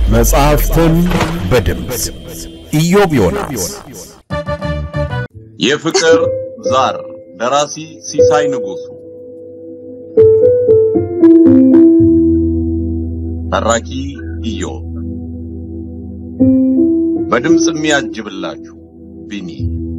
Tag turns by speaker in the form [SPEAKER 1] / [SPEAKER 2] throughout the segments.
[SPEAKER 1] መጽሐፍትን በድምፅ ኢዮብ ዮናስ።
[SPEAKER 2] የፍቅር ዛር ደራሲ ሲሳይ ንጉሡ፣ ተራኪ ኢዮብ፣ በድምፅ የሚያጅብላችሁ ቢኒ።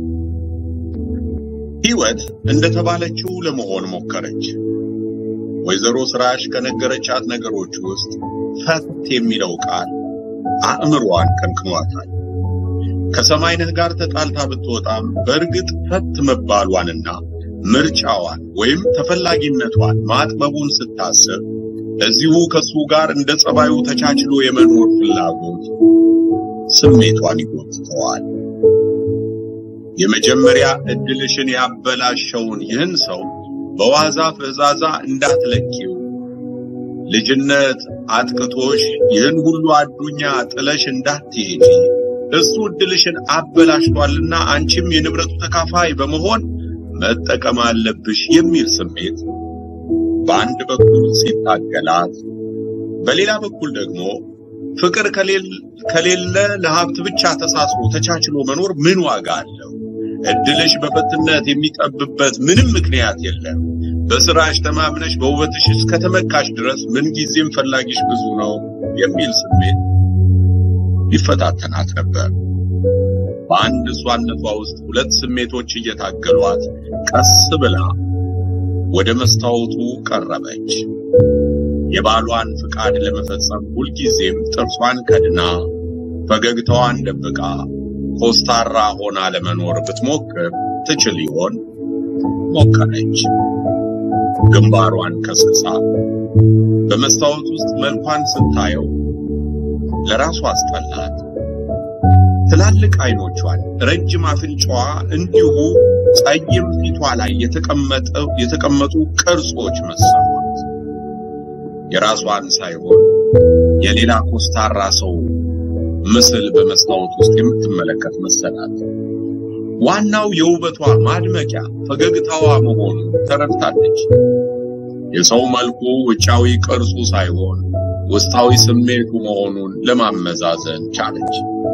[SPEAKER 2] ሕይወት እንደተባለችው ለመሆን ሞከረች። ወይዘሮ ስራሽ ከነገረቻት ነገሮች ውስጥ ፈት የሚለው ቃል አእምሮዋን ቀንቅኗታል። ከሰማይነህ ጋር ተጣልታ ብትወጣም በእርግጥ ፈት መባሏንና ምርጫዋን ወይም ተፈላጊነቷን ማጥበቡን ስታስብ እዚሁ ከሱ ጋር እንደ ጸባዩ ተቻችሎ የመኖር ፍላጎት ስሜቷን ይጎትተዋል። የመጀመሪያ እድልሽን ያበላሸውን ይህን ሰው በዋዛ ፈዛዛ እንዳትለኪው። ልጅነት አጥቅቶሽ ይህን ሁሉ አዱኛ ጥለሽ እንዳትሄጂ እሱ እድልሽን አበላሽቷልና አንቺም የንብረቱ ተካፋይ በመሆን መጠቀም አለብሽ የሚል ስሜት በአንድ በኩል ሲታገላት፣ በሌላ በኩል ደግሞ ፍቅር ከሌለ ለሀብት ብቻ ተሳስሮ ተቻችሎ መኖር ምን ዋጋ አለው? እድልሽ በፈትነት የሚጠብበት ምንም ምክንያት የለም። በስራሽ ተማምነሽ በውበትሽ እስከተመካሽ ድረስ ምንጊዜም ፈላጊሽ ብዙ ነው የሚል ስሜት ይፈታተናት ነበር። በአንድ እሷነቷ ውስጥ ሁለት ስሜቶች እየታገሏት ቀስ ብላ ወደ መስታወቱ ቀረበች። የባሏን ፍቃድ ለመፈጸም ሁልጊዜም ጥርሷን ከድና ፈገግታዋን ደብቃ ኮስታራ ሆና ለመኖር ብትሞክር ትችል ይሆን? ሞከረች። ግንባሯን ከስሳ በመስታወት ውስጥ መልኳን ስታየው ለራሷ አስጠላት። ትላልቅ አይኖቿን፣ ረጅም አፍንጫዋ እንዲሁ ጸይም ፊቷ ላይ የተቀመጡ ቅርጾች መሰሏት። የራሷን ሳይሆን የሌላ ኮስታራ ሰው ምስል በመስታወት ውስጥ የምትመለከት መሰላት። ዋናው የውበቷ ማድመቂያ ፈገግታዋ መሆኑን ተረድታለች። የሰው መልኩ ውጫዊ ቅርጹ ሳይሆን ውስጣዊ ስሜቱ መሆኑን ለማመዛዘን ቻለች።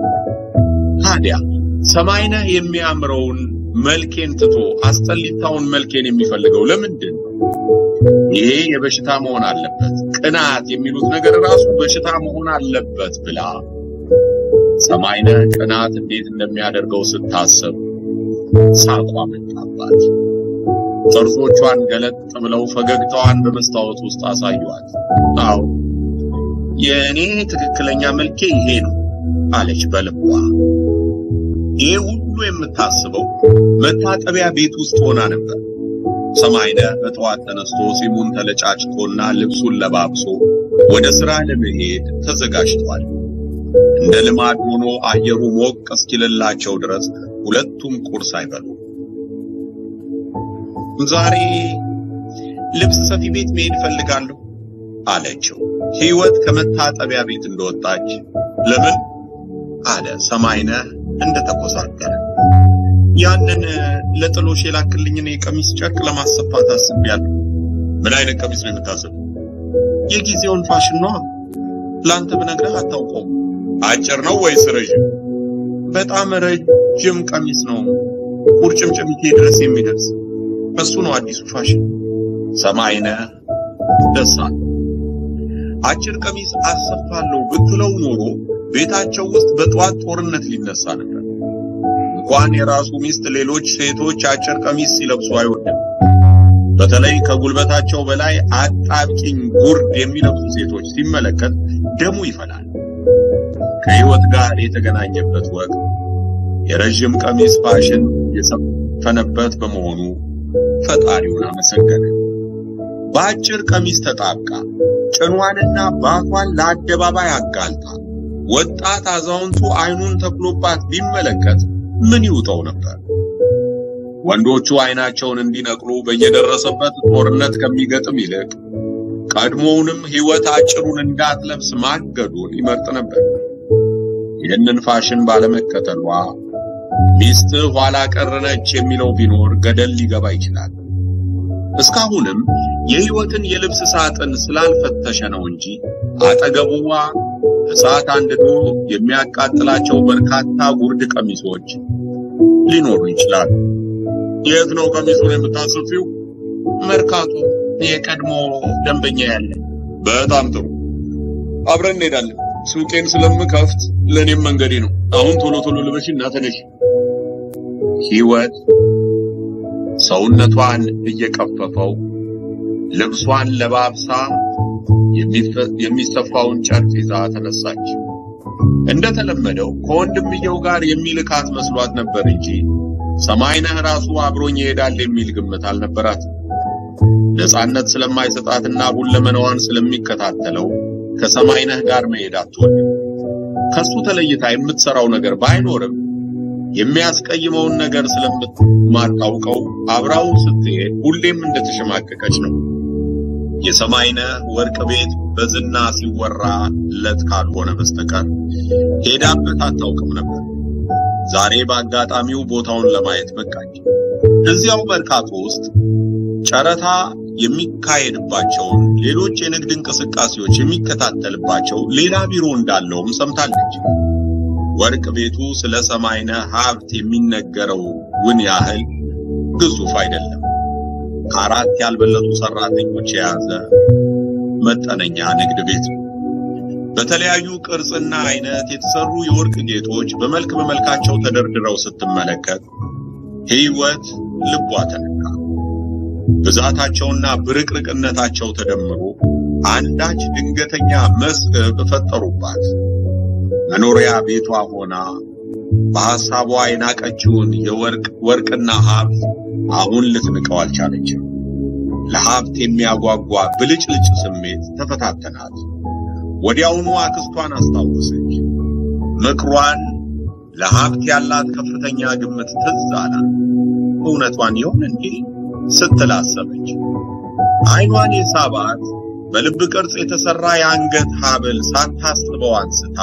[SPEAKER 2] ታዲያ ሰማይነህ የሚያምረውን መልኬን ትቶ አስጠሊታውን መልኬን የሚፈልገው ለምንድን ነው? ይሄ የበሽታ መሆን አለበት፣ ቅናት የሚሉት ነገር ራሱ በሽታ መሆን አለበት ብላ ሰማይነህ ቅናት እንዴት እንደሚያደርገው ስታስብ ሳቋ መጣባት። ጥርሶቿን ገለጥ ብለው ፈገግታዋን በመስታወት ውስጥ አሳዩአት። አዎ የእኔ ትክክለኛ መልኬ ይሄ ነው አለች በልቧ። ይሄ ሁሉ የምታስበው መታጠቢያ ቤት ውስጥ ሆና ነበር። ሰማይነህ በጠዋት ተነስቶ ጺሙን ተለጫጭቶና ልብሱን ለባብሶ ወደ ሥራ ለመሄድ ተዘጋጅቷል። እንደ ልማድ ሆኖ አየሩ ሞቅ እስኪልላቸው ድረስ ሁለቱም ቁርስ አይበሉ። ዛሬ ልብስ ሰፊ ቤት መሄድ እፈልጋለሁ አለችው። ሕይወት ከመታጠቢያ ቤት እንደወጣች ለምን አለ ሰማይነህ እንደተኮሳተረ። ያንን ለጥሎሽ የላክልኝን የቀሚስ ጨርቅ ለማሰፋት አስቤያለሁ። ምን አይነት ቀሚስ ነው የምታስበው? የጊዜውን ፋሽን ነዋ። ለአንተ ብነግረህ አታውቀውም። አጭር ነው ወይስ ረዥም? በጣም ረጅም ቀሚስ ነው፣ ቁርጭምጭሚቴ ድረስ የሚደርስ እሱ ነው አዲሱ ፋሽን። ሰማይነህ ደስ አለ። አጭር ቀሚስ አሰፋለሁ ብትለው ኖሮ ቤታቸው ውስጥ በጠዋት ጦርነት ሊነሳ ነበር። እንኳን የራሱ ሚስት ሌሎች ሴቶች አጭር ቀሚስ ሲለብሱ አይወድም። በተለይ ከጉልበታቸው በላይ አጣብቂኝ ጉርድ የሚለብሱ ሴቶች ሲመለከት ደሙ ይፈላል። ከሕይወት ጋር የተገናኘበት ወቅት የረዥም ቀሚስ ፋሽን የሰፈነበት በመሆኑ ፈጣሪውን አመሰገነ። በአጭር ቀሚስ ተጣብቃ ጭኗንና ባቷን ለአደባባይ አጋልጣ ወጣት አዛውንቱ አይኑን ተክሎባት ቢመለከት ምን ይውጠው ነበር? ወንዶቹ አይናቸውን እንዲነቅሉ በየደረሰበት ጦርነት ከሚገጥም ይልቅ ቀድሞውንም ሕይወት አጭሩን እንዳትለብስ ማገዱን ይመርጥ ነበር። ይህንን ፋሽን ባለመከተሏ ሚስት ኋላ ቀር ነች የሚለው ቢኖር ገደል ሊገባ ይችላል። እስካሁንም የሕይወትን የልብስ ሳጥን ስላልፈተሸ ነው እንጂ አጠገቡዋ እሳት አንድዶ የሚያቃጥላቸው በርካታ ጉርድ ቀሚሶች ሊኖሩ ይችላሉ። የት ነው ቀሚሱን የምታስፊው? መርካቶ፣ የቀድሞ ደንበኛ ያለ። በጣም ጥሩ፣ አብረን እንሄዳለን። ሱቄን ስለምከፍት ለእኔም መንገዴ ነው። አሁን ቶሎ ቶሎ ልበሽና ተነሽ። ሕይወት ሰውነቷን እየቀፈፈው ልብሷን ለባብሳ የሚሰፋውን ጨርቅ ይዛ ተነሳች። እንደተለመደው ከወንድምየው ጋር የሚልካት መስሏት ነበር እንጂ ሰማይነህ ራሱ አብሮኝ ይሄዳል የሚል ግምት አልነበራት። ነፃነት ስለማይሰጣትና ሁለመናዋን ስለሚከታተለው ከሰማይነህ ጋር መሄድ አትወድም። ከሱ ተለይታ የምትሰራው ነገር ባይኖርም የሚያስቀይመውን ነገር ስለማታውቀው አብራው ስትሄድ ሁሌም እንደተሸማቀቀች ነው። የሰማይነህ ወርቅ ቤት በዝና ሲወራለት ካልሆነ በስተቀር ሄዳበት አታውቅም ነበር። ዛሬ በአጋጣሚው ቦታውን ለማየት በቃች። እዚያው መርካቶ ውስጥ ጨረታ የሚካሄድባቸውን ሌሎች የንግድ እንቅስቃሴዎች የሚከታተልባቸው ሌላ ቢሮ እንዳለውም ሰምታለች። ወርቅ ቤቱ ስለ ሰማይነህ ሀብት የሚነገረውን ያህል ግዙፍ አይደለም። ከአራት ያልበለጡ ሰራተኞች የያዘ መጠነኛ ንግድ ቤት ነው። በተለያዩ ቅርጽና አይነት የተሰሩ የወርቅ ጌጦች በመልክ በመልካቸው ተደርድረው ስትመለከት ሕይወት ልቧ ተነካ። ብዛታቸውና ብርቅርቅነታቸው ተደምሮ አንዳች ድንገተኛ መስህብ ፈጠሩባት። መኖሪያ ቤቷ ሆና በሐሳቧ የናቀችውን የወርቅ ወርቅና ሀብት አሁን ልትንቀው አልቻለችም። ለሀብት የሚያጓጓ ብልጭልጭ ስሜት ተፈታተናት። ወዲያውኑ አክስቷን አስታወሰች። ምክሯን፣ ለሀብት ያላት ከፍተኛ ግምት ትዝ አላት። እውነቷን ይሆን እንዴ ስትል አሰበች። ዓይኗን የሳባት በልብ ቅርጽ የተሰራ የአንገት ሐብል ሳታስበው አንስታ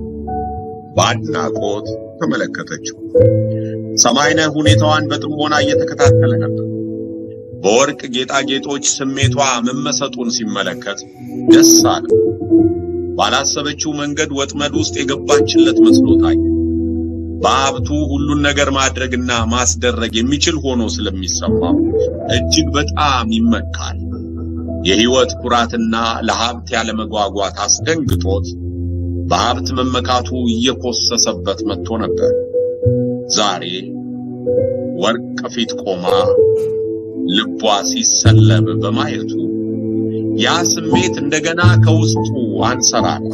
[SPEAKER 2] በአድናቆት ተመለከተችው። ሰማይነህ ሁኔታዋን በጥሞና እየተከታተለ ነበር። በወርቅ ጌጣጌጦች ስሜቷ መመሰጡን ሲመለከት ደስ አለ። ባላሰበችው መንገድ ወጥመድ ውስጥ የገባችለት መስሎታል። በሀብቱ ሁሉን ነገር ማድረግና ማስደረግ የሚችል ሆኖ ስለሚሰማው እጅግ በጣም ይመካል። የሕይወት ኩራትና ለሀብት ያለመጓጓት አስደንግጦት በሀብት መመካቱ እየኮሰሰበት መጥቶ ነበር። ዛሬ ወርቅ ፊት ቆማ ልቧ ሲሰለብ በማየቱ ያ ስሜት እንደገና ከውስጡ አንሰራራ።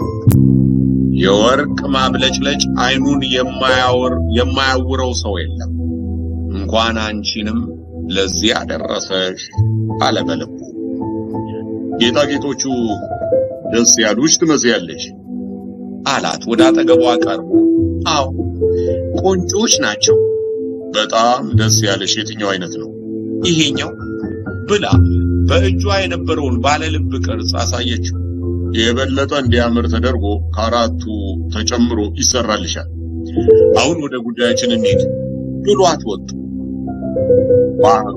[SPEAKER 2] የወርቅ ማብለጭለጭ ዓይኑን የማያወር የማያውረው ሰው የለም። እንኳን አንቺንም ለዚህ አደረሰሽ አለ በልቡ። ጌጣጌጦቹ ደስ ያሉሽ ትመስያለሽ አላት ወደ አጠገቧ ቀርቦ። አዎ ቆንጆች ናቸው። በጣም ደስ ያለሽ የትኛው አይነት ነው? ይሄኛው ብላ በእጇ የነበረውን ባለ ልብ ቅርጽ አሳየችው። የበለጠ እንዲያምር ተደርጎ ከአራቱ ተጨምሮ ይሰራልሻል። አሁን ወደ ጉዳያችን እንሂድ ብሏት ወጡ። ባህሩ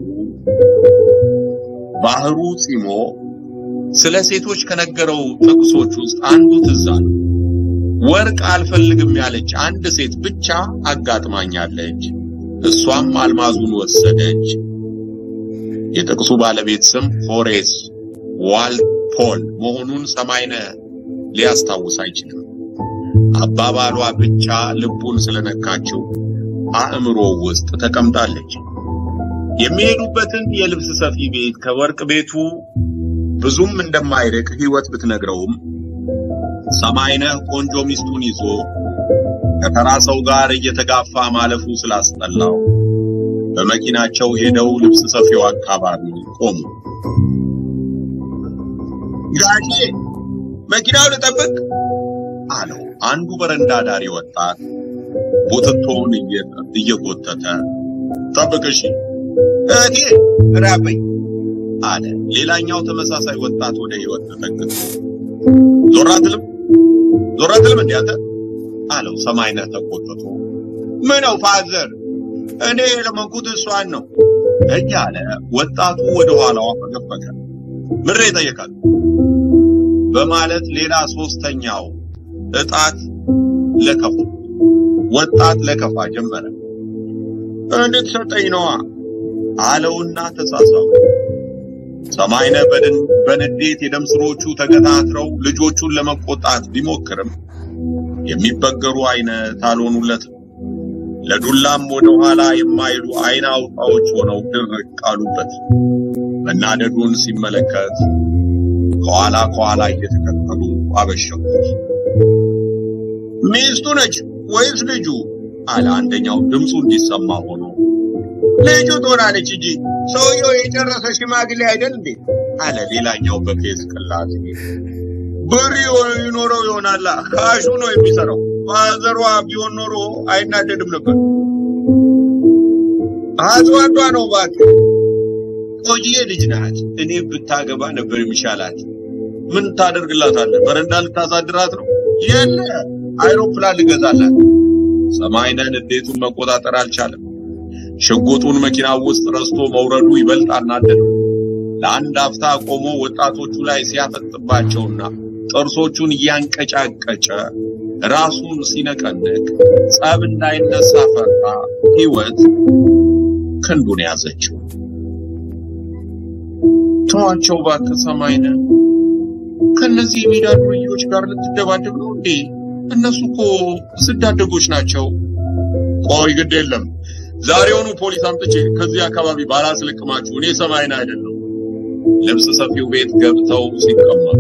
[SPEAKER 2] ባህሩ ፂሞ ስለ ሴቶች ከነገረው ጥቅሶች ውስጥ አንዱ ትዝ አለው። ወርቅ አልፈልግም ያለች አንድ ሴት ብቻ አጋጥማኛለች። እሷም አልማዙን ወሰደች። የጥቅሱ ባለቤት ስም ሆሬስ ዋልፖል መሆኑን ሰማይነህ ሊያስታውስ አይችልም። አባባሏ ብቻ ልቡን ስለነካችው አእምሮ ውስጥ ተቀምጣለች። የሚሄዱበትን የልብስ ሰፊ ቤት ከወርቅ ቤቱ ብዙም እንደማይርቅ ሕይወት ብትነግረውም ሰማይነህ ቆንጆ ሚስቱን ይዞ ከተራ ሰው ጋር እየተጋፋ ማለፉ ስላስጠላው በመኪናቸው ሄደው ልብስ ሰፊው አካባቢ ቆሙ። ጋሼ መኪናው ልጠብቅ አለው አንዱ በረንዳ ዳሪ ወጣት ቡትቶውን እየጎተተ ጠብቅ እሺ እህቴ ራበኝ አለ ሌላኛው ተመሳሳይ ወጣት ወደ ሕይወት ተጠግቶ ዞር አትልም ዞር አትልም እንዴ አንተ አለው ሰማይነህ ተቆጥቶ ምነው ፋዘር እኔ የለመንኩት እሷን ነው እያለ ወጣቱ ወደ ኋላዋ ፈገፈገ ምሬ ጠየቃት በማለት ሌላ ሶስተኛው እጣት ለከፋ ወጣት ለከፋ ጀመረ። እንድትሰጠኝ ነዋ አለውና ተሳሳሙ። ሰማይነህ በድን በንዴት የደም ስሮቹ ተገታትረው ልጆቹን ለመቆጣት ቢሞክርም የሚበገሩ አይነት አልሆኑለትም። ለዱላም ወደ ኋላ የማይሉ አይን አውጣዎች ሆነው ድርቅ አሉበት። መናደዱን ሲመለከት ከኋላ ከኋላ እየተከተሉ አበሸቁት። ሚስቱ ነች ወይስ ልጁ? አለ አንደኛው ድምፁ እንዲሰማ ሆኖ። ልጁ ትሆናለች እንጂ ሰውየው የጨረሰ ሽማግሌ አይደል እንዴ? አለ ሌላኛው በፌዝ ቅላት። ብር ይኖረው ይሆናላ ካሹ ነው የሚሰራው። ማዘሯ ቢሆን ኖሮ አይናደድም ነበር። አጽዋዷ ነው እባክህ። ቆንጆዬ ልጅ ናት። እኔ ብታገባ ነበር የሚሻላት። ምን ታደርግላታለህ? በረንዳ ልታሳድራት ነው? የለ አይሮፕላን ልገዛላት። ሰማይነህ ንዴቱን መቆጣጠር አልቻለም። ሽጉጡን መኪና ውስጥ ረስቶ መውረዱ ይበልጥ አናደደው። ለአንድ አፍታ ቆሞ ወጣቶቹ ላይ ሲያፈጥባቸውና ጥርሶቹን እያንቀጫቀጨ ራሱን ሲነቀንቅ ጸብ እንዳይነሳ ፈራ። ሕይወት ክንዱን ያዘችው። ተዋቸው እባክህ ሰማይነህ። ከነዚህ የሜዳ ዱርዬዎች ጋር ልትደባደብ ነው እንዴ? እነሱ እኮ ስዳደጎች ናቸው። ቆይ ግድ የለም ዛሬውኑ ፖሊስ አምጥቼ ከዚህ አካባቢ ባላስለቅማችሁ እኔ ሰማይነህ አይደለሁ። ልብስ ሰፊው ቤት ገብተው ሲቀመጡ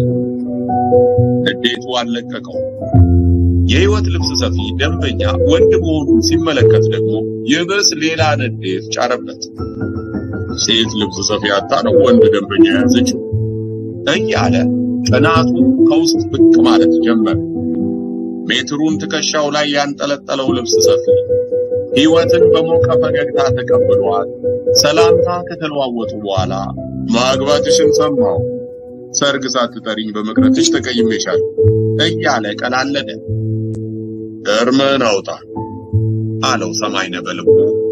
[SPEAKER 2] ንዴቱ አልለቀቀው። የህይወት ልብስ ሰፊ ደንበኛ ወንድ መሆኑን ሲመለከት ደግሞ ይብስ ሌላ ንዴት ጫረበት። ሴት ልብስ ሰፊ አታ ነው ወንድ ደንበኛ የያዘችው እያለ ቅናቱ ከውስጥ ብቅ ማለት ጀመረ። ሜትሩን ትከሻው ላይ ያንጠለጠለው ልብስ ሰፊ ህይወትን በሞቀ ፈገግታ ተቀብሏል። ሰላምታ ከተለዋወጡ በኋላ ማግባትሽን ሰማው፣ ሰርግ ሳትጠሪኝ በመቅረትሽ ተቀይሜሻል እያለ ቀላለደ። እርምህን አውጣ አለው ሰማይነህ በልቡ።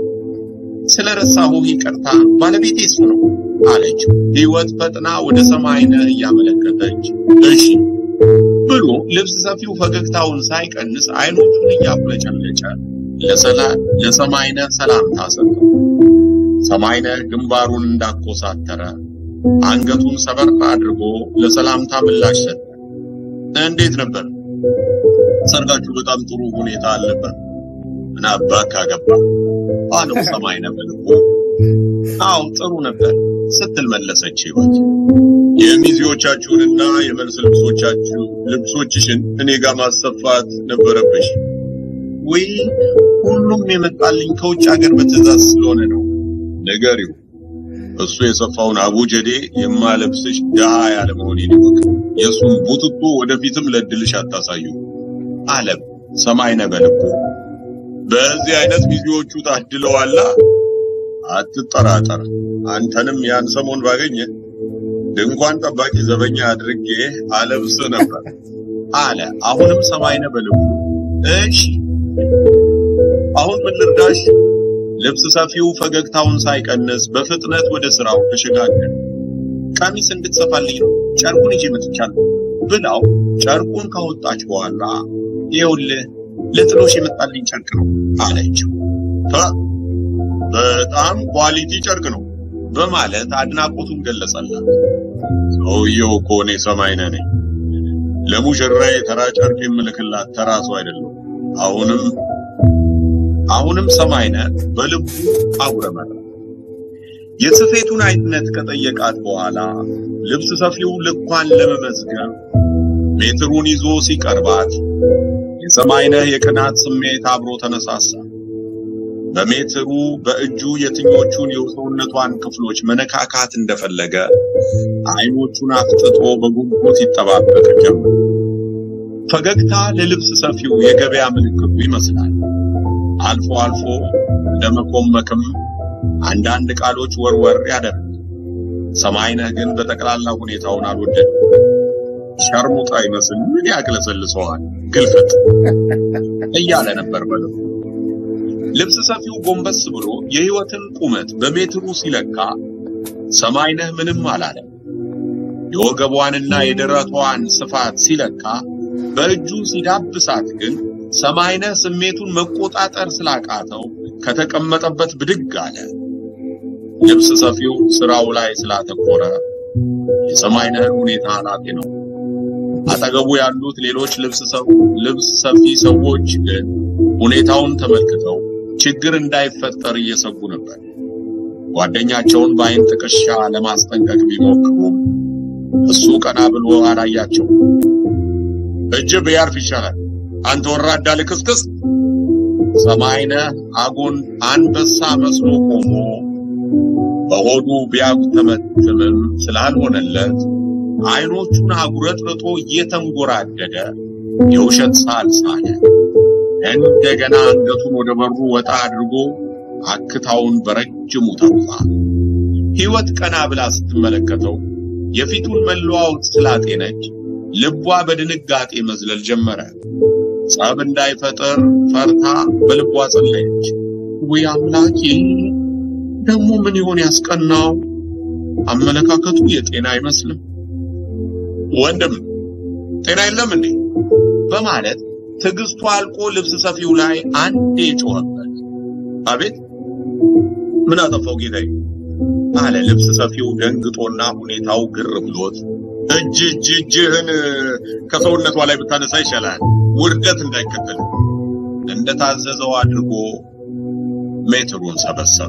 [SPEAKER 2] ስለረሳሁህ ይቅርታ፣ ባለቤቴ እሱ ነው አለችው። ህይወት ፈጥና ወደ ሰማይነህ እያመለከተች እሺ ብሎ ልብስ ሰፊው ፈገግታውን ሳይቀንስ አይኖቹን እያቁለጨለጨ ለሰማይነህ ሰላምታ ሰጠው። ሰማይነህ ግንባሩን እንዳኮሳተረ አንገቱን ሰበር አድርጎ ለሰላምታ ምላሽ ሰጠ። እንዴት ነበር ሰርጋችሁ? በጣም ጥሩ ሁኔታ አልነበር? ምን አባክ አገባ አለው ሰማይነህ በልቡ። አዎ ጥሩ ነበር ስትል መለሰች ህይወት። የሚዜዎቻችሁንና የመልስ ልብሶቻችሁ ልብሶችሽን እኔ ጋር ማሰፋት ነበረብሽ። ወይ ሁሉም የመጣልኝ ከውጭ ሀገር በትዕዛዝ ስለሆነ ነው። ንገሪው እሱ የሰፋውን አቡጀዴ የማለብስሽ ድሃ ያለ መሆኔን ይወቅ። የእሱን ቡትቶ ወደፊትም ለድልሽ አታሳዩ አለ ሰማይነህ በልቡ። በዚህ አይነት ሚዜዎቹ ታድለዋላ። አትጠራጠር፣ አንተንም ያን ሰሞን ባገኘ ድንኳን ጠባቂ ዘበኛ አድርጌ አለብስ ነበር አለ። አሁንም ሰማይነህ በልቡ እሺ አሁን ምን ልርዳሽ? ልብስ ሰፊው ፈገግታውን ሳይቀንስ በፍጥነት ወደ ስራው ተሸጋገረ። ቀሚስ እንድትሰፋልኝ ነው ጨርቁን ይዤ መጥቻለሁ ብላው ጨርቁን ካወጣች በኋላ ይኸውልህ ለጥሎሽ የመጣልኝ ጨርቅ ነው አለችው። በጣም ኳሊቲ ጨርቅ ነው በማለት አድናቆቱን ገለጸላት። ሰውየው እኮ እኔ ሰማይነህ ነኝ። ለሙሽራዬ ተራ ጨርቅ የምልክላት ተራ ሰው አይደለም። አሁንም አሁንም ሰማይነህ በልቡ አጉረመረ። የስፌቱን አይነት ከጠየቃት በኋላ ልብስ ሰፊው ልኳን ለመመዝገብ ሜትሩን ይዞ ሲቀርባት የሰማይነህ የቅናት ስሜት አብሮ ተነሳሳ። በሜትሩ በእጁ የትኞቹን የሰውነቷን ክፍሎች መነካካት እንደፈለገ አይኖቹን አፍጥጦ በጉጉት ይጠባበቅ ጀመር። ፈገግታ ለልብስ ሰፊው የገበያ ምልክቱ ይመስላል። አልፎ አልፎ እንደ መኮመክም አንዳንድ ቃሎች ወርወር ያደርግ። ሰማይነህ ግን በጠቅላላ ሁኔታውን አልወደደም። ሸርሙጣ ይመስል ምን ያቅለሰልሰዋል ግልፍጥ እያለ ነበር በልቡ። ልብስ ሰፊው ጎንበስ ብሎ የህይወትን ቁመት በሜትሩ ሲለካ ሰማይነህ ምንም አላለም። የወገቧንና የደረቷን ስፋት ሲለካ በእጁ ሲዳብሳት ግን ሰማይነህ ስሜቱን መቆጣጠር ስላቃተው ከተቀመጠበት ብድግ አለ። ልብስ ሰፊው ስራው ላይ ስላተኮረ የሰማይነህን ሁኔታ አላጤ ነው። አጠገቡ ያሉት ሌሎች ልብስ ሰው ልብስ ሰፊ ሰዎች ግን ሁኔታውን ተመልክተው ችግር እንዳይፈጠር እየሰጉ ነበር። ጓደኛቸውን በአይን ጥቅሻ ለማስጠንቀቅ ቢሞክሩም እሱ ቀና ብሎ አላያቸው። እጅ ቢያርፍ ይሻላል አንተ ወራዳ ልክስክስ። ሰማይነህ አጎን አንበሳ መስሎ ቆሞ በሆዱ ቢያጉተመትምም ስላልሆነለት አይኖቹን አጉረጥርጦ እየተንጎራደደ የውሸት ሳል ሳለ። እንደገና አንገቱን ወደ በሩ ወጣ አድርጎ አክታውን በረጅሙ ተፋ። ሕይወት ቀና ብላ ስትመለከተው የፊቱን መለዋወጥ ስላጤነች ልቧ በድንጋጤ መዝለል ጀመረ። ጸብ እንዳይፈጠር ፈርታ በልቧ ጸለየች። ወይ አምላኬ፣ ደግሞ ምን ይሆን ያስቀናው? አመለካከቱ የጤና አይመስልም። ወንድም ጤና የለም እንዴ? በማለት ትዕግስቱ አልቆ ልብስ ሰፊው ላይ አንዴ ጮኸበት። አቤት ምን አጠፋው ጌታዬ? አለ ልብስ ሰፊው ደንግጦና ሁኔታው ግር ብሎት እጅ እጅ እጅህን ከሰውነቷ ላይ ብታነሳ ይሻላል፣ ውርደት እንዳይከተል። እንደታዘዘው አድርጎ ሜትሩን ሰበሰበ።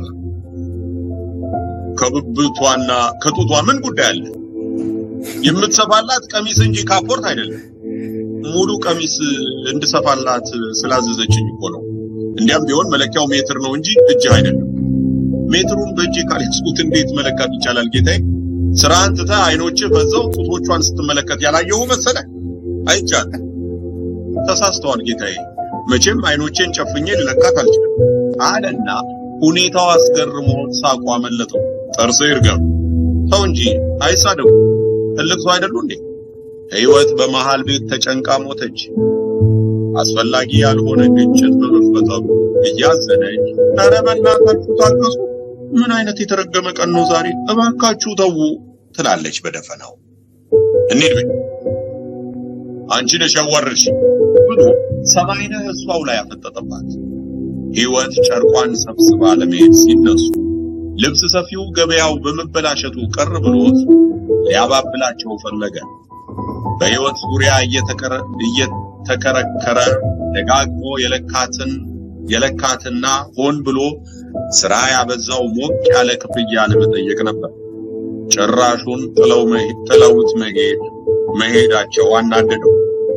[SPEAKER 2] ከብብቷና ከጡቷ ምን ጉዳይ አለ? የምትሰፋላት ቀሚስ እንጂ ካፖርት አይደለም። ሙሉ ቀሚስ እንድሰፋላት ስላዘዘችኝ እኮ ነው። እንዲያም ቢሆን መለኪያው ሜትር ነው እንጂ እጅህ አይደለም። ሜትሩን በእጅ ካልያዝኩት እንዴት መለካት ይቻላል ጌታዬ? ስራህን ትተህ አይኖችህ በዛው ጡቶቿን ስትመለከት ያላየሁ መሰለህ? አይቻልም። ተሳስተዋል ጌታዬ። መቼም አይኖቼን ጨፍኜ ልለካት አልችልም አለና ሁኔታው አስገርሞት ሳቋ መለጠው። ጥርስ ይርገም። ሰው እንጂ አይሳደቡ። ትልቅ ሰው አይደሉ እንዴ? ሕይወት በመሃል ቤት ተጨንቃ ሞተች። አስፈላጊ ያልሆነ ግጭት በመፈጠሩ እያዘነች ኧረ በእናታችሁ ታገሱ፣ ምን አይነት የተረገመ ቀን ነው ዛሬ፣ እባካችሁ ተዉ ትላለች በደፈናው። እንሂድ ቤት አንቺ ነሽ ያዋረድሽ ብሎ ሰማይነህ እሷው ላይ አፈጠጠባት። ሕይወት ጨርቋን ሰብስባ ለመሄድ ሲነሱ ልብስ ሰፊው ገበያው በመበላሸቱ ቅር ብሎት ሊያባብላቸው ፈለገ። በሕይወት ዙሪያ እየተከረከረ ደጋግሞ የለካትን የለካትና ሆን ብሎ ስራ ያበዛው ሞቅ ያለ ክፍያ ለመጠየቅ ነበር። ጭራሹን ጥለው መሄድ ጥለውት መሄድ መሄዳቸው አናደደው።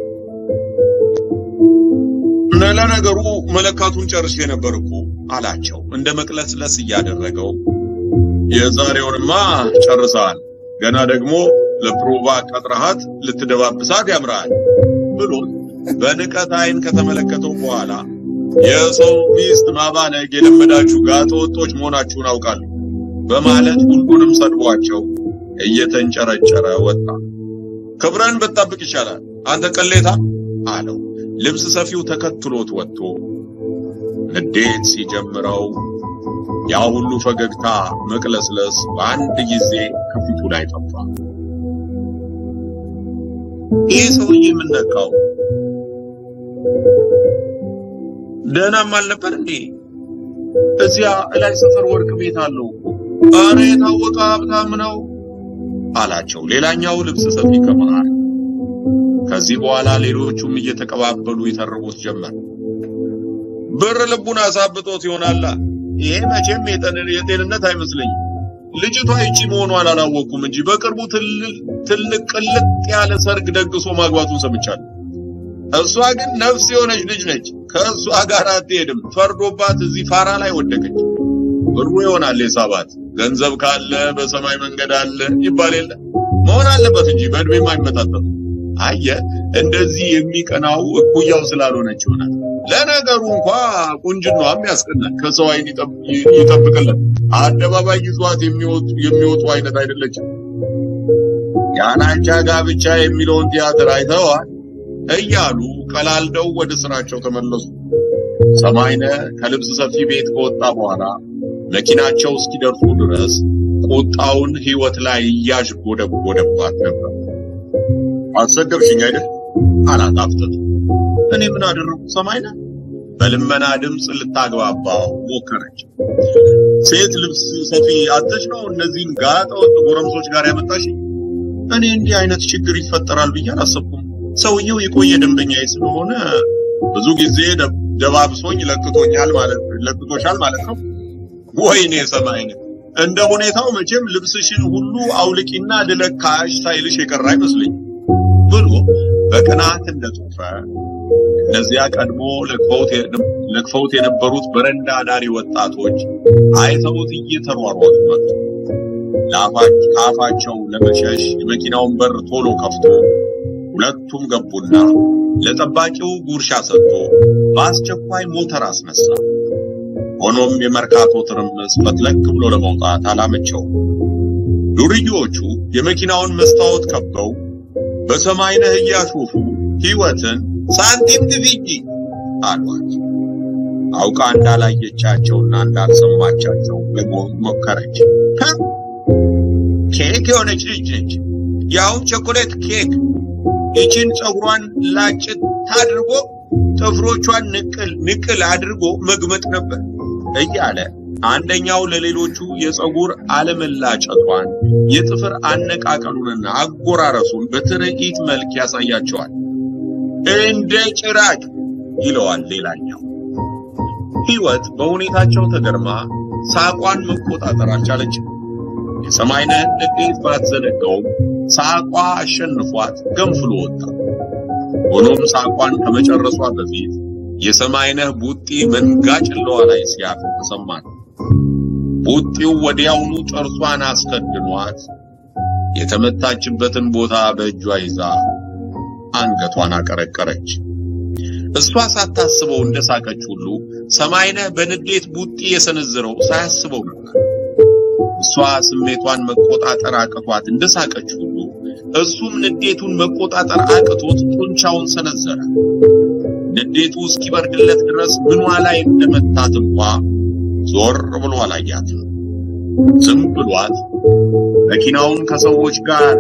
[SPEAKER 2] ለነገሩ መለካቱን ጨርሼ ነበር እኮ አላቸው እንደ መቅለስለስ እያደረገው። የዛሬውንማ ጨርሰሃል፣ ገና ደግሞ ለፕሮቫ ቀጥረሃት ልትደባብሳት ያምራል ብሎ በንቀት አይን ከተመለከተው በኋላ የሰው ሚስት ማባነግ የለመዳችሁ ጋጠ ወጦች መሆናችሁን አውቃለሁ በማለት ሁሉንም ሰድቧቸው እየተንጨረጨረ ወጣ። ክብረን ብትጠብቅ ይሻላል አንተ ቅሌታ አለው። ልብስ ሰፊው ተከትሎት ወጥቶ ንዴት ሲጀምረው ያ ሁሉ ፈገግታ መቅለስለስ በአንድ ጊዜ ከፊቱ ላይ ጠፋ። ይህ ሰውዬ ምን ነካው? ደህናም አልነበር እንዴ? እዚያ እላይ ሰፈር ወርቅ ቤት አለው እኮ። ኧረ የታወቀ ሀብታም ነው አላቸው ሌላኛው ልብስ ሰፊ ከመሃል። ከዚህ በኋላ ሌሎቹም እየተቀባበሉ ይተርቡት ጀመር። ብር ልቡን አሳብጦት ይሆናላ። ይሄ መቼም የጤንነት አይመስለኝም። ልጅቷ ይቺ መሆኗን አላወቅኩም እንጂ በቅርቡ ትልቅ ቅልጥ ያለ ሰርግ ደግሶ ማግባቱን ሰምቻለሁ። እሷ ግን ነፍስ የሆነች ልጅ ነች። ከእሷ ጋር አትሄድም። ፈርዶባት እዚህ ፋራ ላይ ወደቀች። ብሩ ይሆናል የሳባት። ገንዘብ ካለ በሰማይ መንገድ አለ ይባል የለ መሆን አለበት እንጂ በእድሜም አይመጣጠም። አየ እንደዚህ የሚቀናው እኩያው ስላልሆነች ይሆናል። ለነገሩ እንኳ ቁንጅናዋም ያስቀናል፣ ከሰው አይን ይጠብቅልን። አደባባይ ይዟት የሚወጡ የሚወጡ አይነት አይደለችም። ያናቻ ጋብቻ የሚለውን ቲያትር አይተዋል እያሉ ቀላልደው ወደ ስራቸው ተመለሱ። ሰማይነህ ከልብስ ሰፊ ቤት ከወጣ በኋላ መኪናቸው እስኪደርሱ ድረስ ቁጣውን ሕይወት ላይ እያዥጎደጎደባት ነበር። አሰደብሽኝ አይደል አላት አፍጥጦ። እኔ ምን አደረኩ ሰማይነህ? በልመና ድምፅ ልታግባባው ሞከረች። ሴት ልብስ ሰፊ አተሽ ነው እነዚህን ጋጠ ወጥ ጎረምሶች ጋር ያመጣሽ? እኔ እንዲህ አይነት ችግር ይፈጠራል ብዬ አላሰብኩም። ሰውየው የቆየ ደንበኛዬ ስለሆነ ብዙ ጊዜ ደባብሶኝ ለክቶኛል ማለት ለክቶሻል ማለት ነው። ወይኔ ሰማይነህ እንደ ሁኔታው መቼም ልብስሽን ሁሉ አውልቂና ልለካሽ ሳይልሽ የቀረ አይመስለኝ ብሎ በቅናት እንደጾፈ እነዚያ ቀድሞ ለክፈውት የነበሩት በረንዳ ዳሪ ወጣቶች አይተውት እየተሯሯጡ መጡ። ከአፋቸው ለመሸሽ የመኪናውን በር ቶሎ ከፍቶ ሁለቱም ገቡና ለጠባቂው ጉርሻ ሰጥቶ በአስቸኳይ ሞተር አስነሳ። ሆኖም የመርካቶ ትርምስ ፈትለክ ብሎ ለመውጣት አላመቸው። ዱርዬዎቹ የመኪናውን መስታወት ከበው በሰማይነህ እያሾፉ ሕይወትን ሳንቲም ግፊጂ አሏት። አውቃ እንዳላየቻቸውና እንዳልሰማቻቸው ሞከረች። ኬክ የሆነች ልጅ ነች፣ ያውም ቸኮሌት ኬክ። ይችን ፀጉሯን ላጭት አድርጎ ጥፍሮቿን ንቅል ንቅል አድርጎ መግመጥ ነበር እያለ አንደኛው ለሌሎቹ የፀጉር አለመላጨቷን የጥፍር አነቃቀሉንና አጎራረሱን በትርኢት መልክ ያሳያቸዋል። እንደ ጭራቅ ይለዋል ሌላኛው። ሕይወት በሁኔታቸው ተገርማ ሳቋን መቆጣጠር አልቻለችም። የሰማይነህን ንዴት ባትዘነጋውም ሳቋ አሸንፏት ገንፍሎ ወጣ። ሆኖም ሳቋን ከመጨረሷ በፊት የሰማይነህ ቡጢ መንጋ ጭለዋ ላይ ሲያርፍ ተሰማት። ቡጢው ወዲያውኑ ጥርሷን አስከድኗት የተመታችበትን ቦታ በእጇ ይዛ አንገቷን አቀረቀረች። እሷ ሳታስበው እንደሳቀች ሁሉ ሰማይነህ በንዴት ቡጢ የሰነዘረው ሳያስበው ነበር። እሷ ስሜቷን መቆጣጠር አቅቷት እንደሳቀች ሁሉ እሱም ንዴቱን መቆጣጠር አቅቶት ጡንቻውን ሰነዘረ። ንዴቱ እስኪበርድለት ድረስ ምኗ ላይ እንደመታት እንኳ ዞር ብሎ አላያትም። ዝም ብሏት መኪናውን ከሰዎች ጋር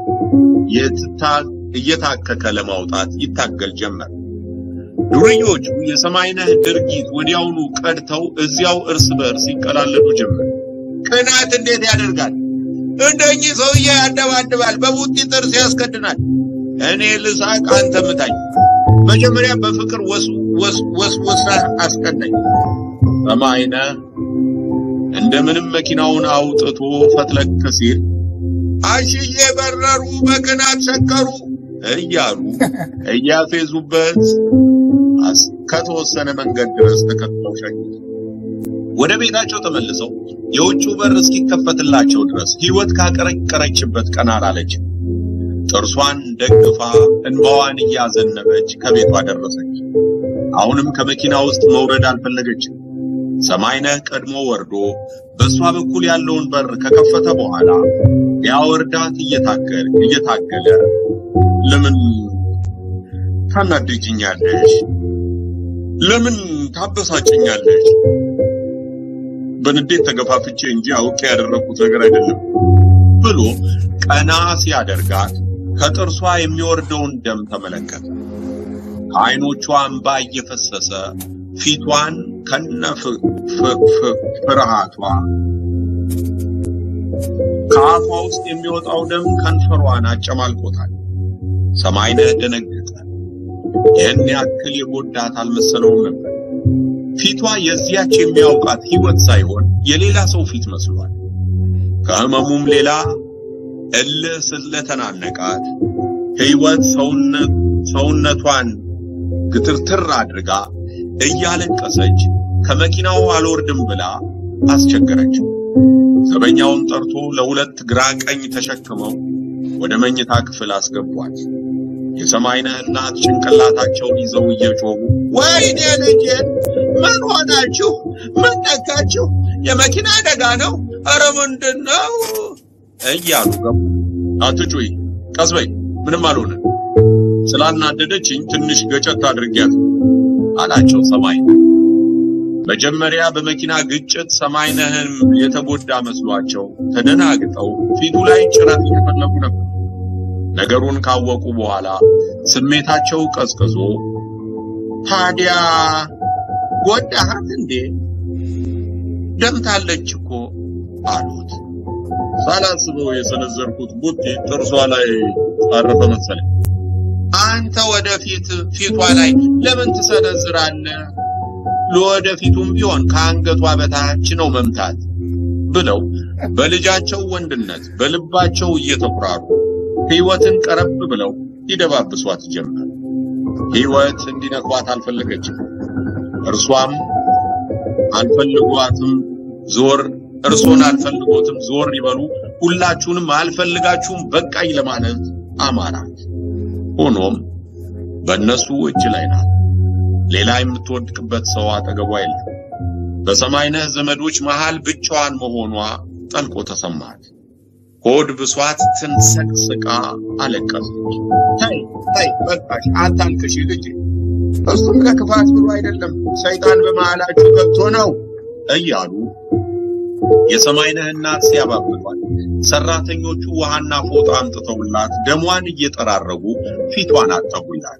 [SPEAKER 2] እየታከከ ለማውጣት ይታገል ጀመር። ዱርዮቹ የሰማይነህ ድርጊት ወዲያውኑ ቀድተው እዚያው እርስ በእርስ ይቀላለዱ ጀመር። ቅናት እንዴት ያደርጋል! እንደኚህ ሰውዬ ያደባድባል፣ በቡጢ ጥርስ ያስከድናል። እኔ ልሳቅ፣ አንተ ምታኝ። መጀመሪያ በፍቅር ወስ ወስ ወስ ወስነህ አስቀናኝ። ሰማይነህ እንደምንም መኪናውን አውጥቶ ፈትለክ ሲል አሽዬ በረሩ፣ በቅናት ሰከሩ እያሉ እያፌዙበት ከተወሰነ መንገድ ድረስ ተከትለው ሸኙት። ወደ ቤታቸው ተመልሰው የውጭው በር እስኪከፈትላቸው ድረስ ሕይወት ካቀረቀረችበት ቀና አላለችም። ጥርሷን ደግፋ እንባዋን እያዘነበች ከቤቷ ደረሰች። አሁንም ከመኪና ውስጥ መውረድ አልፈለገችም። ሰማይነህ ቀድሞ ወርዶ በእሷ በኩል ያለውን በር ከከፈተ በኋላ ሊያወርዳት እየታገለ እየታገለ ለምን ታናድጅኛለሽ? ለምን ታበሳጭኛለሽ? በንዴት ተገፋፍቼ እንጂ አውቄ ያደረኩት ነገር አይደለም ብሎ ቀና ሲያደርጋት ከጥርሷ የሚወርደውን ደም ተመለከተ። ከዓይኖቿ እንባ እየፈሰሰ ፊቷን ከነ ፍርሃቷ ከአፏ ውስጥ የሚወጣው ደም ከንፈሯን አጨማልቆታል። ሰማይነህ ደነገጠ። ይህን ያክል የጎዳት አልመሰለውም ነበር። ፊቷ የዚያች የሚያውቃት ሕይወት ሳይሆን የሌላ ሰው ፊት መስሏል። ከህመሙም ሌላ እልህ ስለተናነቃት ሕይወት ሰውነቷን ግትርትር አድርጋ እያለቀሰች ከመኪናው አልወርድም ብላ አስቸገረችው። ዘበኛውን ጠርቶ ለሁለት ግራ ቀኝ ተሸክመው ወደ መኝታ ክፍል አስገቧት። የሰማይነህ እናት ጭንቅላታቸውን ይዘው እየጮሁ ወይኔ ልጄን ምን ሆናችሁ? ምን ነካችሁ? የመኪና አደጋ ነው? ኧረ ምንድን ነው እያሉ ገቡ። አትጩይ፣ ቀስ በይ፣ ምንም አልሆነ። ስላናደደችኝ ትንሽ ገጨት አድርጊያት አላቸው ሰማይነህ። መጀመሪያ በመኪና ግጭት ሰማይነህን የተጎዳ መስሏቸው ተደናግጠው ፊቱ ላይ ጭረት እየፈለጉ ነበር። ነገሩን ካወቁ በኋላ ስሜታቸው ቀዝቅዞ ታዲያ ጎዳሃት እንዴ? ደምታለች እኮ አሉት። ሳላስበው የሰነዘርኩት ቡጢ ጥርሷ ላይ አረፈ መሰለኝ። አንተ ወደፊት ፊቷ ላይ ለምን ትሰነዝራለህ? ለወደፊቱም ቢሆን ከአንገቷ በታች ነው መምታት ብለው በልጃቸው ወንድነት በልባቸው እየተኩራሩ ሕይወትን ቀረብ ብለው ይደባብሷት ጀመር። ሕይወት እንዲነኳት አልፈለገችም። እርሷም አልፈልጓትም ዞር እርሶን አልፈልጎትም ዞር ይበሉ፣ ሁላችሁንም አልፈልጋችሁም በቃኝ ለማለት አማራት። ሆኖም በእነሱ እጅ ላይ ናት። ሌላ የምትወድቅበት ሰው አጠገቧ የለም። በሰማይነህ ዘመዶች መሃል ብቻዋን መሆኗ ጠልቆ ተሰማት። ሆድ ብሷት ትንሰቅስቃ አለቀሰች። ተይ ተይ በቃሽ፣ አታልቅሽ ልጄ። እሱም ለክፋት ብሎ አይደለም ሰይጣን በመሃላችሁ ገብቶ ነው እያሉ የሰማይነህ እናት ሲያባብሏት ሰራተኞቹ ውሃና ፎጣ አምጥተውላት ደሟን እየጠራረጉ ፊቷን አጠቡላት።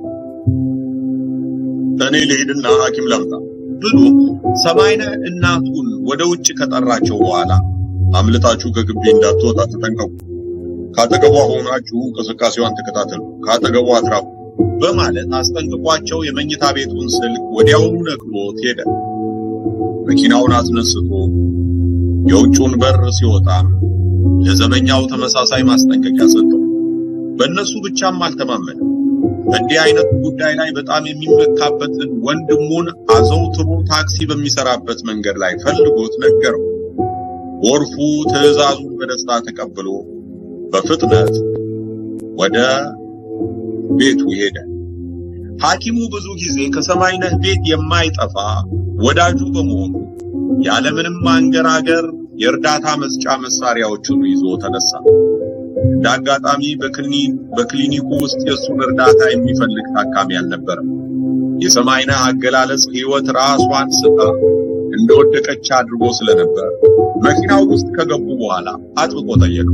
[SPEAKER 2] እኔ ልሂድና ሐኪም ላምጣ ብሎ ሰማይነህ እናቱን ወደ ውጭ ከጠራቸው በኋላ አምልጣችሁ ከግቢ እንዳትወጣ ተጠንቀቁ፣ ካጠገቧ ሆናችሁ እንቅስቃሴዋን ተከታተሉ፣ ካጠገቧ አትራቁ በማለት አስጠንቅቋቸው የመኝታ ቤቱን ስልክ ወዲያውኑ ነቅሎት ሄደ። መኪናውን አስነስቶ የውጭውን በር ሲወጣም ለዘበኛው ተመሳሳይ ማስጠንቀቂያ ሰጠው። በእነሱ ብቻም አልተማመንም። በእንዲህ አይነት ጉዳይ ላይ በጣም የሚመካበትን ወንድሙን አዘውትሮ ታክሲ በሚሰራበት መንገድ ላይ ፈልጎት ነገረው። ጎርፉ ትዕዛዙን በደስታ ተቀብሎ በፍጥነት ወደ ቤቱ ሄደ። ሐኪሙ ብዙ ጊዜ ከሰማይነህ ቤት የማይጠፋ ወዳጁ በመሆኑ ያለምንም ማንገራገር የእርዳታ መስጫ መሳሪያዎቹን ይዞ ተነሳ። እንደ አጋጣሚ በክሊኒኩ ውስጥ የእሱን እርዳታ የሚፈልግ ታካሚ አልነበረም። የሰማይነህ አገላለጽ ሕይወት ራሷን ስታ እንደወደቀች አድርጎ ስለነበር መኪናው ውስጥ ከገቡ በኋላ አጥብቆ ጠየቀው።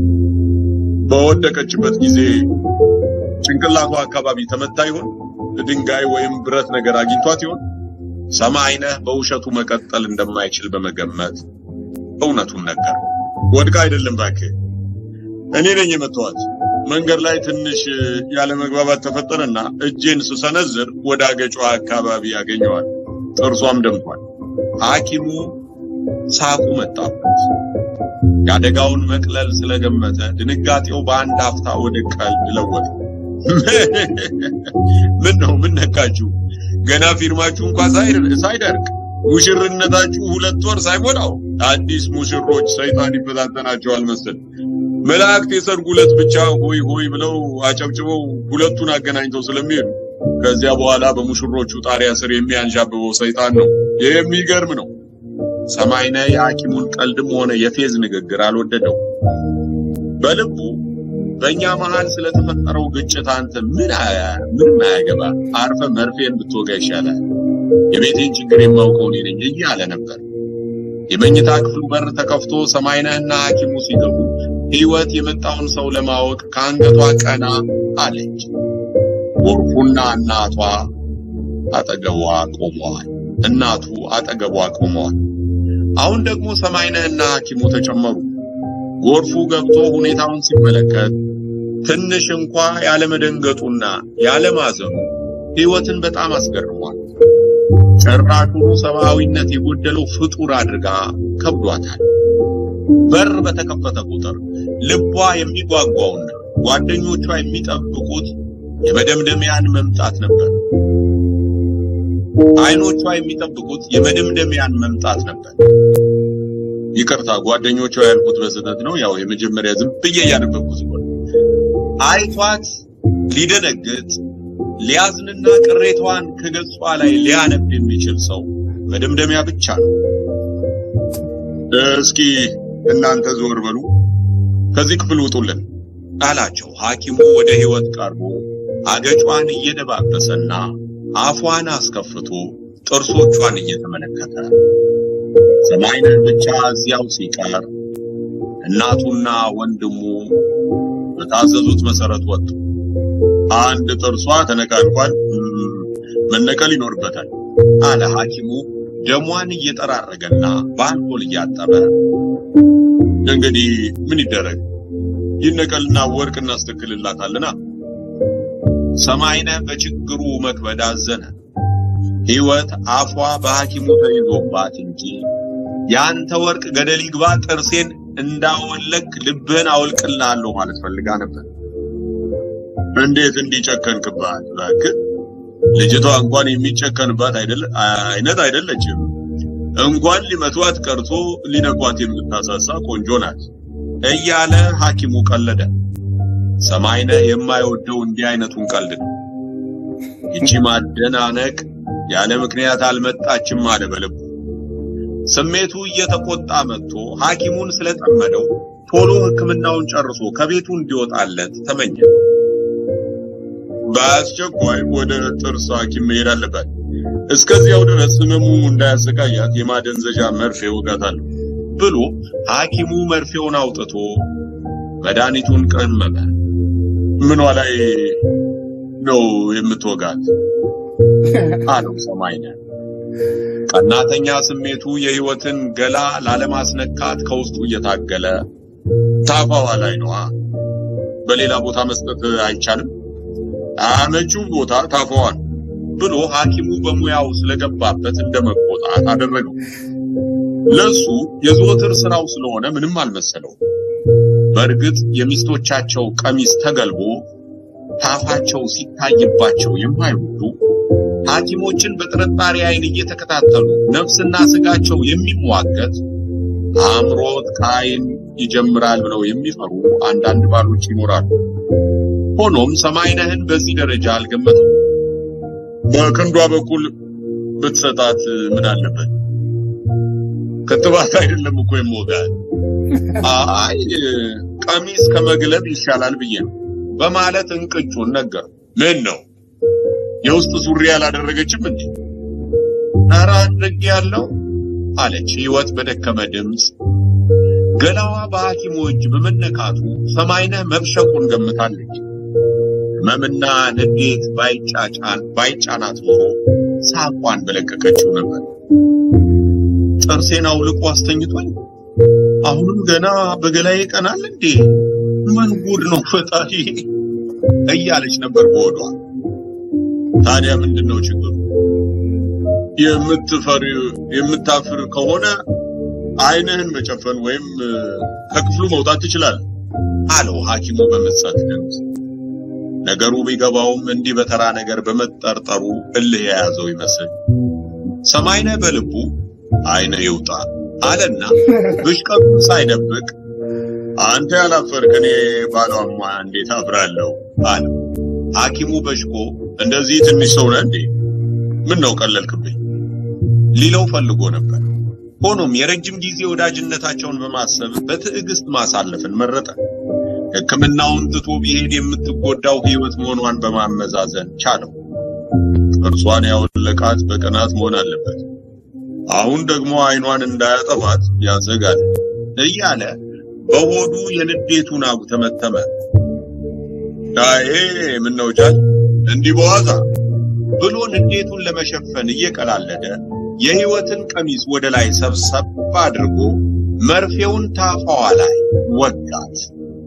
[SPEAKER 2] በወደቀችበት ጊዜ ጭንቅላቷ አካባቢ ተመታ ይሆን? ድንጋይ ወይም ብረት ነገር አግኝቷት ይሆን? ሰማይነህ በውሸቱ መቀጠል እንደማይችል በመገመት እውነቱን ነገር ወድቃ አይደለም እባክህ፣ እኔ ነኝ የመታኋት። መንገድ ላይ ትንሽ ያለ መግባባት ተፈጠረና እጄን ስሰነዝር ወደ አገጯ አካባቢ ያገኘዋል። ጥርሷም ደምቷል። ሐኪሙ ሳቁ መጣበት። የአደጋውን መቅለል ስለገመተ ድንጋጤው በአንድ አፍታ ወደ ቀልድ ለወጠ። ምን ነው ምን ነካችሁ? ገና ፊርማችሁ እንኳን ሳይደርቅ ሙሽርነታችሁ ሁለት ወር ሳይሞላው አዲስ ሙሽሮች ሰይጣን ይፈታተናቸዋል መሰል። መላእክት የሰርጉ ዕለት ብቻ ሆይ ሆይ ብለው አጨብጭበው ሁለቱን አገናኝተው ስለሚሄዱ ከዚያ በኋላ በሙሽሮቹ ጣሪያ ስር የሚያንዣብበው ሰይጣን ነው። የሚገርም ነው። ሰማይነህ የሐኪሙን ቀልድም ሆነ የፌዝ ንግግር አልወደደው። በልቡ በእኛ መሃል ስለተፈጠረው ግጭት አንተ ምን ምንም አያገባ፣ አርፈ መርፌን ብትወጋ ይሻላል። የቤቴን ችግር የማውቀው እኔ ነኝ እያለ ነበር። የመኝታ ክፍሉ በር ተከፍቶ ሰማይነህና ሐኪሙ ሲገቡ ሕይወት የመጣውን ሰው ለማወቅ ከአንገቷ ቀና አለች። ጎርፉና እናቷ አጠገቧ ቆመዋል። እናቱ አጠገቧ ቆመዋል። አሁን ደግሞ ሰማይነህና ሐኪሙ ተጨመሩ። ጎርፉ ገብቶ ሁኔታውን ሲመለከት ትንሽ እንኳ ያለመደንገጡና ያለማዘኑ ሕይወትን በጣም አስገርሟል። ጭራሹኑ ሰብአዊነት የጎደለው ፍጡር አድርጋ ከብዷታል። በር በተከፈተ ቁጥር ልቧ የሚጓጓውና ጓደኞቿ የሚጠብቁት የመደምደሚያን መምጣት ነበር። አይኖቿ የሚጠብቁት የመደምደሚያን መምጣት ነበር። ይቅርታ ጓደኞቿ ያልኩት በስህተት ነው። ያው የመጀመሪያ ዝም ብዬ እያነበብኩት ነው። አይቷት ሊደነግጥ ሊያዝንና ቅሬታዋን ከገጿ ላይ ሊያነብ የሚችል ሰው መደምደሚያ ብቻ ነው። እስኪ እናንተ ዞር በሉ፣ ከዚህ ክፍል ውጡልን አላቸው። ሐኪሙ ወደ ሕይወት ቀርቦ አገጯን እየደባበሰና አፏን አስከፍቶ ጥርሶቿን እየተመለከተ ሰማይነህ ብቻ እዚያው ሲቀር እናቱና ወንድሙ በታዘዙት መሰረት ወጡ። አንድ ጥርሷ ተነቃንቋል፣ መነቀል ይኖርበታል አለ ሐኪሙ ደሟን እየጠራረገና በአልኮል እያጠበ። እንግዲህ ምን ይደረግ ይነቀልና ወርቅ እናስተክልላታልና። ሰማይነህ በችግሩ መክበድ አዘነ። ሕይወት አፏ በሐኪሙ ተይዞባት እንጂ ያንተ ወርቅ ገደል ይግባ ጥርሴን እንዳወለክ ልብህን አወልቅልሃለሁ ማለት ፈልጋ ነበር። እንዴት እንዲጨከንክባት እባክህ! ልጅቷ እንኳን የሚጨከንባት አይደለ አይነት አይደለችም። እንኳን ሊመቷት ቀርቶ ሊነኳት የምታሳሳ ቆንጆ ናት እያለ ሐኪሙ ቀለደ። ሰማይነህ የማይወደው እንዲህ አይነቱን ቀልድ ነው። ይቺ ማደናነቅ ያለ ምክንያት አልመጣችም አለ በልቡ። ስሜቱ እየተቆጣ መጥቶ ሐኪሙን ስለጠመደው ቶሎ ሕክምናውን ጨርሶ ከቤቱ እንዲወጣለት ተመኘ። በአስቸኳይ ወደ ጥርስ ሐኪም መሄድ አለበት። እስከዚያው ድረስ ህመሙ እንዳያሰቃያት የማደንዘዣ መርፌ እወጋታለሁ ብሎ ሐኪሙ መርፌውን አውጥቶ መድኃኒቱን ቀመመ። ምኗ ላይ ነው የምትወጋት? አለው ሰማይነህ። ቀናተኛ ስሜቱ የህይወትን ገላ ላለማስነካት ከውስጡ እየታገለ ታፋዋ ላይ ነዋ። በሌላ ቦታ መስጠት አይቻልም? አመቺው ቦታ ታፋዋን ብሎ ሐኪሙ በሙያው ስለገባበት እንደመቆጣት አደረገው። ለሱ የዘወትር ስራው ስለሆነ ምንም አልመሰለው። በእርግጥ የሚስቶቻቸው ቀሚስ ተገልቦ ታፋቸው ሲታይባቸው የማይወዱ ሐኪሞችን በጥርጣሬ አይን እየተከታተሉ ነፍስና ስጋቸው የሚሟገት አእምሮት ከአይን ይጀምራል ብለው የሚፈሩ አንዳንድ ባሎች ይኖራሉ። ሆኖም ሰማይነህን በዚህ ደረጃ አልገመተም። በክንዷ በኩል ብትሰጣት ምን አለበት? ክትባት አይደለም እኮ የምወጋት። አይ ቀሚስ ከመግለብ ይሻላል ብዬ ነው በማለት እንቅጩን ነገር ምን ነው የውስጥ ሱሪ ያላደረገችም እንዴ? ኧረ አድርጌ ያለው አለች ህይወት በደከመ ድምፅ። ገላዋ በሐኪሙ እጅ በመነካቱ ሰማይነህ መብሸቁን ገምታለች። ህመምና ንዴት ባይጫጫን ባይጫናት ኖሮ ሳቋን በለቀቀችው ነበር። ጥርሴን አውልቆ አስተኝቶኝ አሁንም ገና በገላዬ ቀናል እንዴ? ምን ጉድ ነው ፈጣሪ እያለች ነበር በሆዷ። ታዲያ ምንድነው ችግሩ? የምትፈሪ የምታፍር ከሆነ አይንህን መጨፈን ወይም ከክፍሉ መውጣት ትችላለህ አለው ሐኪሙ በመጻት ድምፅ። ነገሩ ቢገባውም እንዲህ በተራ ነገር በመጠርጠሩ እልህ የያዘው ይመስል ሰማይነህ በልቡ አይነ ይውጣ አለና ብሽቀቱን ሳይደብቅ አንተ ያላፈርክ እኔ ባሏማ እንዴት አፍራለሁ አለ። ሐኪሙ በሽቆ እንደዚህ ትንሽ ሰው ነህ እንዴ? ምን ነው ቀለልክብኝ ሊለው ፈልጎ ነበር። ሆኖም የረጅም ጊዜ ወዳጅነታቸውን በማሰብ በትዕግስት ማሳለፍን መረጠ። ሕክምናውን ትቶ ቢሄድ የምትጎዳው ሕይወት መሆኗን በማመዛዘን ቻለው። ጥርሷን ያወለቃት በቅናት መሆን አለበት። አሁን ደግሞ አይኗን እንዳያጠፋት ያሰጋል እያለ በሆዱ የንዴቱን አጉ ተመተመ። ዳዬ ምን ነው ጃል እንዲህ በዋዛ ብሎ ንዴቱን ለመሸፈን እየቀላለደ የህይወትን ቀሚስ ወደ ላይ ሰብሰብ አድርጎ መርፌውን ታፋዋ ላይ ወጋት።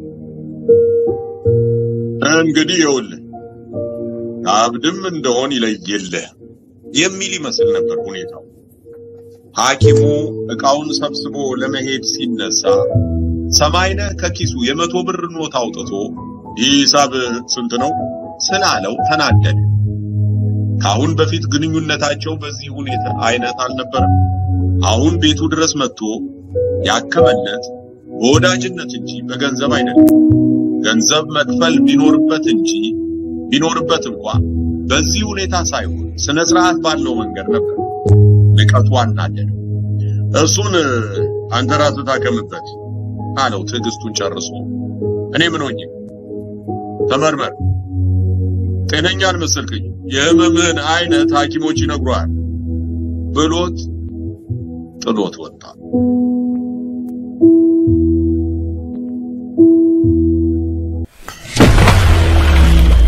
[SPEAKER 2] እንግዲህ ይኸውልህ አብድም እንደሆን ይለይልህ የሚል ይመስል ነበር ሁኔታው። ሐኪሙ ዕቃውን ሰብስቦ ለመሄድ ሲነሳ ሰማይነህ ከኪሱ የመቶ ብር ኖት አውጥቶ ይህ ሂሳብ ስንት ነው ስላለው ተናደደ። ከአሁን በፊት ግንኙነታቸው በዚህ ሁኔታ አይነት አልነበረም። አሁን ቤቱ ድረስ መጥቶ ያከመለት በወዳጅነት እንጂ በገንዘብ አይደለም። ገንዘብ መክፈል ቢኖርበት እንጂ ቢኖርበት እንኳ በዚህ ሁኔታ ሳይሆን ስነ ስርዓት ባለው መንገድ ነበር። ንቀቱ አናደደው። እሱን አንተ ራስህ ታከምበት አለው ትዕግስቱን ጨርሶ። እኔ ምን ሆኜ ተመርመር፣ ጤነኛ አልመሰልክኝ፣ የህመምህን አይነት ሐኪሞች ይነግሯል ብሎት ጥሎት ወጣ።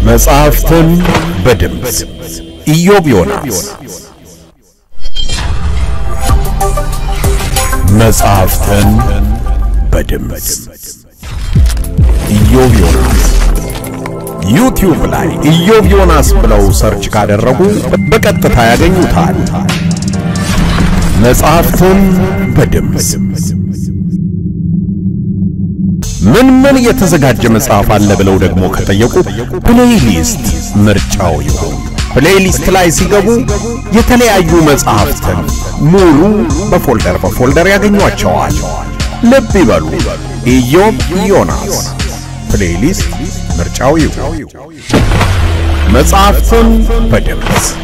[SPEAKER 1] መጽሐፍትን በድምፅ ኢዮብ ዮናስ። መጽሐፍትን በድምፅ ኢዮብ ዮናስ። ዩቲዩብ ላይ ኢዮብ ዮናስ ብለው ሰርች ካደረጉ በቀጥታ ያገኙታል። መጽሐፍትን በድምፅ ምን ምን የተዘጋጀ መጽሐፍ አለ ብለው ደግሞ ከጠየቁ ፕሌይሊስት ምርጫው ይሁን። ፕሌይሊስት ላይ ሲገቡ የተለያዩ መጽሐፍትን ሙሉ በፎልደር በፎልደር ያገኟቸዋል። ልብ ይበሉ፣ ኢዮብ ዮናስ ፕሌይሊስት ምርጫው ይሁን። መጽሐፍትን በድምፅ